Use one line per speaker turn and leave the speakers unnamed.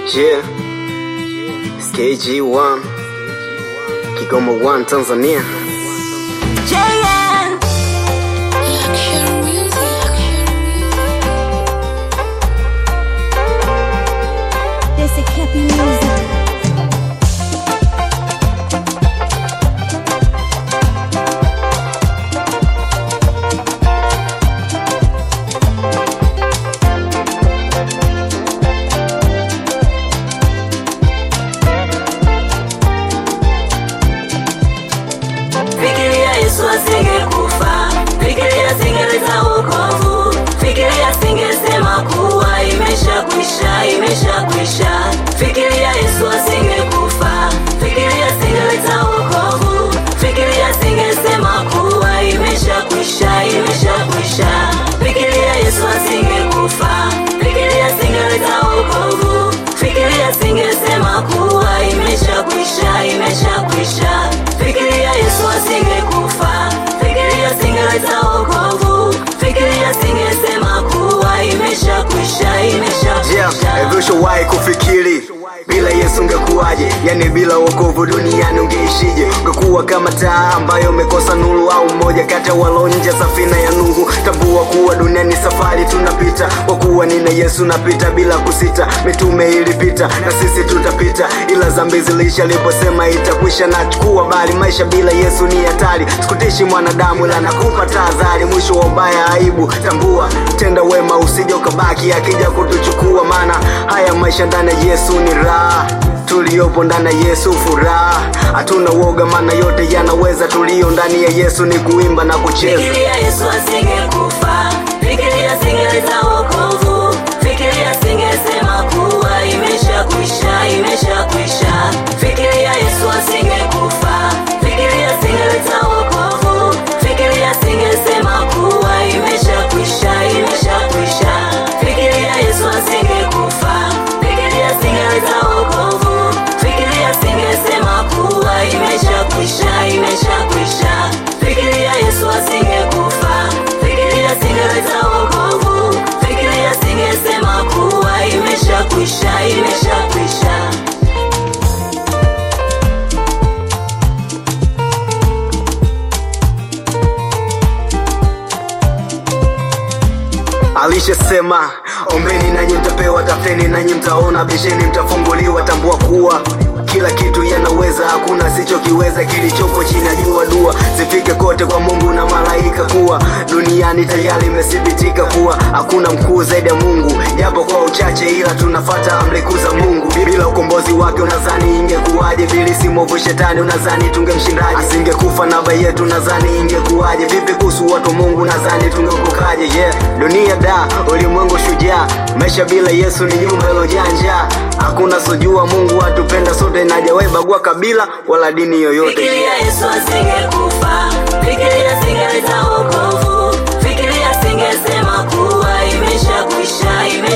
Yeah. SKG1 Kigoma 1 Tanzania
JN. This is Cappy Music.
Fikiria Yesu asingekufa, fikiria singeleta wokovu, fikiria singesema kuwa imeshakwisha, imeshakwisha. Fikiria Yesu asingekufa, fikiria singeleta wokovu, fikiria singesema kuwa imeshakwisha, imeshakwisha. Fikiria Yesu asingekufa, fikiria singeleta wokovu, fikiria singesema kuwa imeshakwisha, imeshakwisha. Fikiria Yesu asingekufa, fikiria singeleta wokovu, fikiria singesema kuwa imeshakwisha, imeshakwisha.
Yeah, ushawahi kufikiri bila Yesu ungekuwaje? Yani bila wokovu duniani ungeishije? Ungekuwa kama taa ambayo umekosa nuru, au mmoja kati ya walio nje safina ya Nuhu. Tambua kuwa duniani safari tunapita, kwa kuwa nina Yesu napita bila kusita. Mitume ilipita na sisi tutapita, ila zambi zilisha liposema itakwisha. Nachukua bali maisha bila Yesu ni hatari. Sikutishi mwanadamu, ila nakupa tahadhari, mwisho wa ubaya aibu. Tambua, tenda wema usije ukabaki akija kutuchukua, maana haya maisha ndani ya Yesu ni raha tuliopo ndani ya Yesu furaha, hatuna woga, maana yote yanaweza. Tulio ndani ya Yesu ni kuimba na kucheza.
Fikiria Yesu asingekufa, fikiria singeleta wokovu, fikiria singesema kuwa imeshakwisha, imeshakwisha. Fikiria Yesu asingekufa, fikiria singeleta wokovu, fikiria singesema kuwa imeshakwisha, imeshakwisha. Fikiria Yesu asingekufa, fikiria singeleta wokovu, fikiria singesema kuwa imeshakwisha, imeshakwisha. Fikiria Yesu asingekufa, fikiria singeleta wokovu, fikiria singesema kuwa imeshakwisha, imeshakwisha.
Alishasema, ombeni nanyi mtapewa, tafuteni nanyi mtaona, bisheni mtafunguliwa. Tambua kuwa kila kitu yanaweza, hakuna sichokiweza kilichopo chini ya jua. Dua zifike kote kwa Mungu na malaika, kuwa duniani tayari imethibitika kuwa hakuna mkuu zaidi ya Mungu, japo kwa uchache, ila tunafata amri kuu za Mungu. Bila ukombozi wake unadhani ingekuwaje? Bilisi mwovu shetani unadhani tungemshindaje? Asingekufa naba yetu nadhani ingekuwaje? Vipi kuhusu watu wa Mungu nadhani tungeokokaje? Yeah, dunia da, ulimwengu shujaa, maisha bila Yesu ni nyumba ilojaa njaa. Hakuna sojua Mungu atupenda sote, na hajawahi bagua kabila wala dini yoyote.
Fikiria Yesu asingekufa, fikiria singeleta wokovu, fikiria singesema kuwa imeshakwisha, imeshakwisha.